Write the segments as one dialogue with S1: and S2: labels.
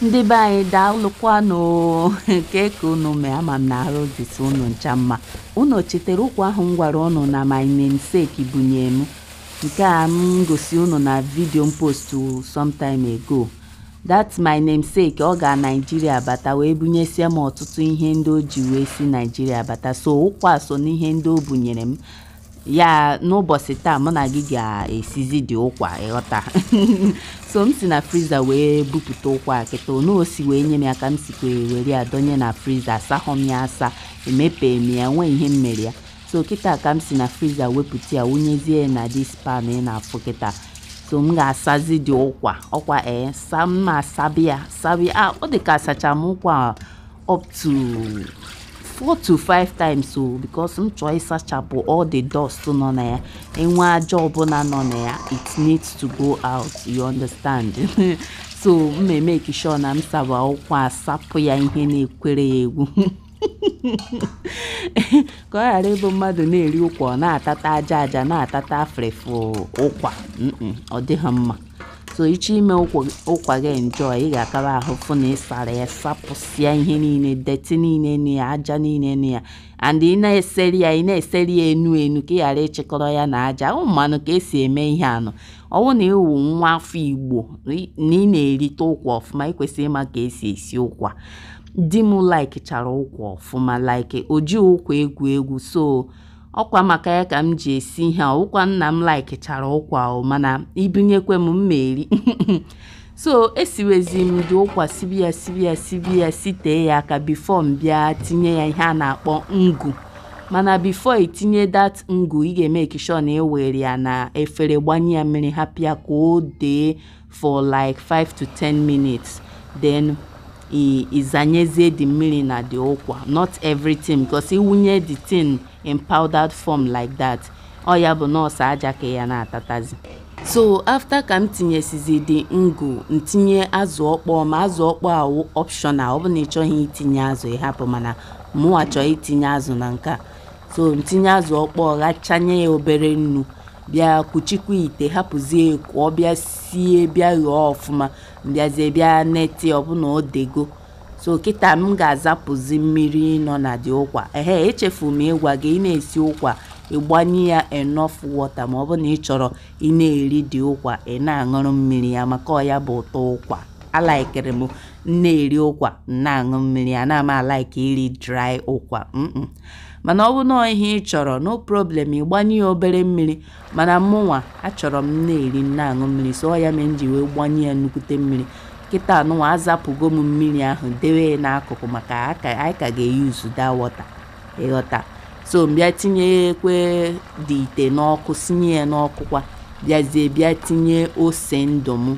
S1: ndị be anyị daalụkwanụ nke ka unu mee ama m na arụ dịtụ unu ncha mma unu chetara ụkwa ahụ m gwara unu na my namesake bunye m nke a m gosi unu na vidio m postu sometime ago that my namesake ọ ga naijiria bata wee bunyesie m ọtụtụ ihe ndị o ji wee si naijiria bata so ụkwa so n'ihe ndị o bunyere m ya n'ụbọchị taa mụ na gị ga-esizi dị ụkwa ịghọta so m si na friza wee bupụta ụkwa kịta onu osi wee nye m ya ka m sikwa were ya donye na friza asahọ m ya asa emepe m ya nwee ihe m mere ya so kịta ka m si na friza wepụta ya wunyezie ya na dis pan ị na-afụ kịta so m ga-asazi dị ụkwa ọkwa ee sa m asabi ya sabi a ọ dị ka asacha m ụkwa up to 4 to 5 times o because m chọọ ịsachapụ all the dust nọ na ya enwe aja ọbụla nọ na ya it needs to go out you understand so m emeki sure na m saba ụkwa asapụ ya ihe na-ekwere ya egwu ka ọ ghara ịbụ mmadụ na-eri ụkwa ọ na-atata aja aja na-atata afrefu ụkwa ọ dịghị mma so ịchọ ime ụkwa gị enjoy ị ga-akaba ahụ fụ na ịsara ya sapụsịa ihe niile deti niile na ya aja niile na ya and ị na-eseri ya ị na-eseri ya enu enu ka ị ghara ịchịkọrọ ya na aja ahụ mmanụ ka esi eme ihe anụ ọwụ na ịwụ nwa afọ igbo na ị na-erite ụkwa ọfụma ị kwesịrị ịma ka esi esi ụkwa di m like chara ụkwa ọfụma like o ji ụkwa egwu egwu so ọkwa maka ya ka m ji esi ihe a ụkwa nna m like chara ụkwa mana ibinyekwe m mmeri so esiwezi m dị ụkwa sibi ya sibi ya sibi ya sitee ya aka bifo m bịa tinye ya ihe a na-akpọ ngu mana bifo itinye dat ngu ị ga-eme sure na ewere ya na efere gbanye ya mmiri hapụ ya ka o dee for like 5 to 10 minutes then ịzanyezie the mmiri na the ụkwa not everything because iwunye the tin in powdered form like that ọ ya bụ nọọsụ aja ka ya na-atatazi so after ka m tinyesizi the ngụ ntinye azụ ọkpọọ ma azụ ọkpọọ awụ optional ọ bụ na ị chọghị itinye azụ ịhapụ mana mụnwa chọọ itinye azụ na nke a so ntinye azụ ọkpọọ ghachanye ya obere nnu bịa kuchikwa ite hapụzie ka ọ bịa sie bịa ghọọ ọfụma bịazie bịa neti ọbụna o dego so kịta m ga-azapụzi mmiri nọ na dị ụkwa ehe echefu m ịgwa gị ị na-esi ụkwa ịgbanye ya enough water ma ọ bụ na ị chọrọ ị na-eri dị ụkwa ị na-aṅụrụ mmiri ya maka ọ ya bụ ụtọ ụkwa alaikere m na-eri ụkwa na-aṅụ mmiri ya na m alaike iri dry ụkwa mana ọ bụ na ihe ị chọrọ no problem ịgbanye ya obere mmiri mana mụnwa achọrọ m na-eri na-aṅụ mmiri so ọ ya mere m ji wee gbanye ya nnukwute mmiri kịta anụnwa azapụgo m mmiri ahụ dewe ya n'akụkụ maka anyị ka ga-eyuzu da wọta ịghọta so mbịa tinyekwe dị ite n'ọkụ sinye ya n'ọkụkwa bịazie bịa tinye ose ndụ m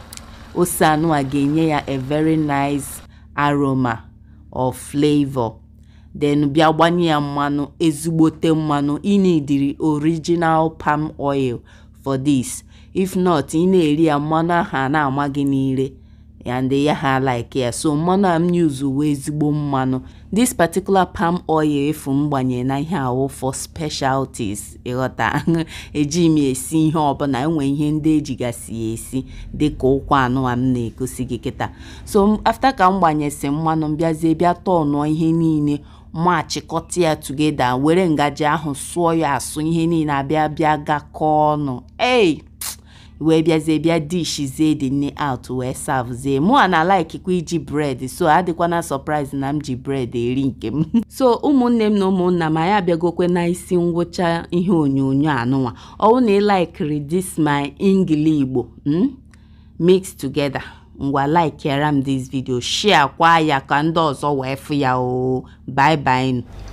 S1: ose anụnwa ga-enye ya a very nice aroma of flavor then bịa gbanye ya mmanụ ezigbote mmanụ ị na-ediri original palm oil for this if not ị na-eri ya mmanụ ahụ a na-ama gị n'ire and ya ha like ya so mmanụ a m yuzuwe ezigbo mmanụ this particular palm oil efu m gbanye na ihe awụ for specialties ịghọta eji m esi ihe ọbụla enwe ihe ndị ejigasị ya esi dịka ụkwa anụ a m na-egosi gị kịta so after ka m gbanyesi mmanụ m bịazie bịa tọnụọ ihe niile ma chịkọta ya tugeda were ngaji ahụ sụọ ya asụ ihe niile abịa bịa gakọọ ọnụ ei wee bịazie bịa dishizie dị nne out wee savzie mụ a na laikikwa iji bred so adịkwana surprise na m ji bred eri nke m so ụmụnne m na ụmụnna m anyị abịagokwe na isi ngwụcha ihe onyonyo anụnwa ọwụ na ịlaikiri this my ngili igbo mix together ngwa like yara m this video share kwa ya ka ndị ọzọ wee fụ ya o bye bye